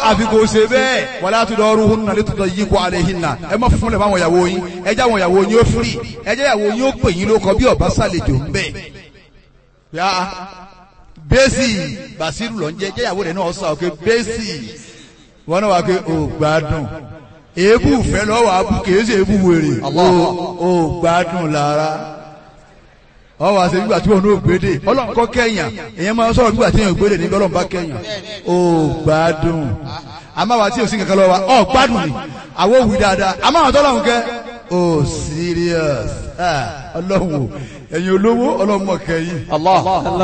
àfi kò ṣe bẹ́ẹ̀ wala tudaruhunna litudayyiqu alayhinna ẹ má fún lẹ̀ fáwọn ìyàwó yín ẹ jẹ́ àwọn ìyàwó yín ó firi ẹ jẹ́ ìyàwó yín ó pè yín lóko bí ọba sàlejò ń bẹ̀. yá bẹ́sì bàṣírù lọ ń jẹ́ jẹ́ ìyàwó rẹ̀ náà sọ pé bẹ́sì wọn náà wà pé ò gbádùn èébù fẹ́ lọ́wọ́ abú kìí ṣe èébù wèrè ò gbádùn lára ọ wá sí nígbà tí wọn ò gbédè ọlọ́run kọ́ kẹ́yàn èyàn máa ń sọ̀rọ̀ nígbà tí èèyàn gbédè níbi ọlọ́run bá kẹ́yàn ó gbádùn àmọ́ àwa tí ò sí kankan lọ́wọ́ wa ọ gbádùn ni àwọn òwì dáadáa àmọ́ àwọn tọ́lọ́run kẹ́ ó serious Ah, ọlọ́run o ẹ̀yin olówó ọlọ́run mọ̀ kẹ́yìn Allah.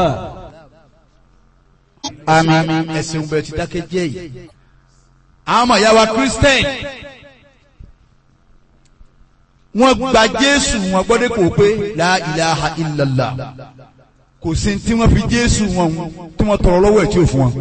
àmín ẹ̀sìn bẹ̀ ti dákẹ́ jẹ́ yìí àwọn ọmọ ìyá wa Christian wọ́n gba Jésù wọn gbọ́dọ̀ kò pé la ilaha illallah kò sí tí wọ́n fi Jésù wọn tí wọ́n tọrọ lọ́wọ́ ẹ̀ tí ò fún wọn.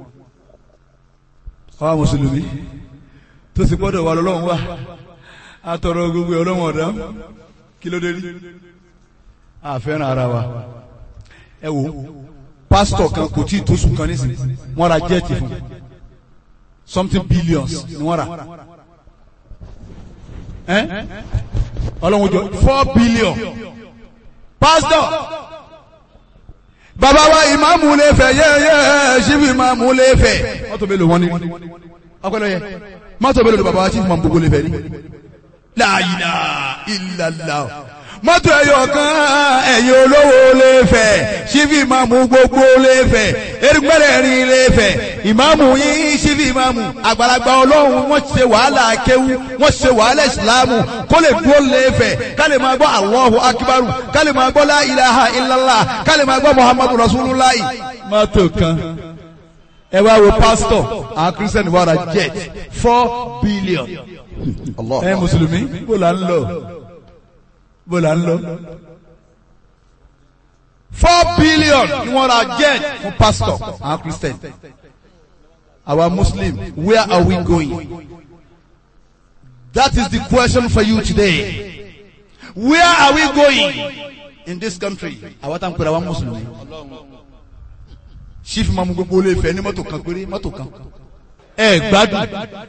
àwa mùsùlùmí tó sì gbọ́dọ̀ wà lọ́lọ́run wà á tọrọ gbogbo ọlọ́run ọ̀dá kí ló dé rí àfẹ́ràn ara wa ẹ wo pásítọ̀ kan kò tí ì tó sùn kan nísìnyí wọ́n ra jẹ́ẹ̀tì fún something billions ni wọ́n rà ẹ́ ọlọ́run jọ four billion pastor bàbá wa ìmáàmù lè fẹ́ yẹ́yẹ́ ṣíbi ìmáàmù lè fẹ́ mọ́tò mélòó wọn ni ọpẹlẹ yẹ mọ́tò mélòó ni bàbá wa chief mambo lè fẹ́ ni la ilaha illallah mọ́tò ẹ̀yọ̀ kan ẹ̀yin olówó lè fẹ́ ṣíbi ìmáàmù gbogbo lè fẹ́ erigbẹ́rẹ́ rin lè fẹ́ ìmáàmù yín ṣíbi ìmáàmù àgbàlagbà ọlọ́run wọ́n ṣe wàhálà kéwú wọ́n ṣe wàhálà ìsìlámù kó lè dúró lè fẹ́ ká lè máa gbọ́ Allahu akbaru ká lè máa gbọ́ la ilaha illallah ká lè máa gbọ́ muhammadu rasulullah. mọ́tò kan ẹ wá wo pásítọ̀ àwọn kírísítẹ́nì wà ra jet four billion Allah. ẹ mùsùlùmí bó la ń lọ bó la ń lọ. four billion ni wọ́n ra jet fún pastor àwọn christian our muslim where are we going that is the question for you today where are we going in this country àwọn tá n pèrè àwọn mùsùlùmí chief mamu gbogbo olè fẹ ní mọ́tò kan péré mọ́tò kan ẹ gbádùn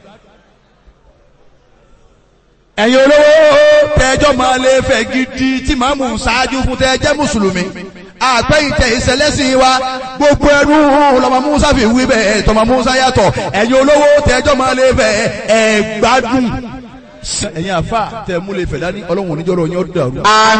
ẹ̀yin olówó tẹ́jọ́ máa lè fẹ́ gidi tí màá mú ṣáájú fún tẹ́jẹ́ mùsùlùmí àpẹ́yìntẹ̀ ìṣẹ̀lẹ́sìn wa gbogbo ẹrú lọ́mọ musa fi wí bẹ́ẹ̀ tọmọ musa yàtọ̀ ẹ̀yin olówó tẹ́jọ́ máa lè fẹ́ ẹ̀ gbádùn ẹ̀yin àfa tẹ̀ mú lè fẹ́ dání ọlọ́run oníjọ́rọ̀ yín ó dàrú.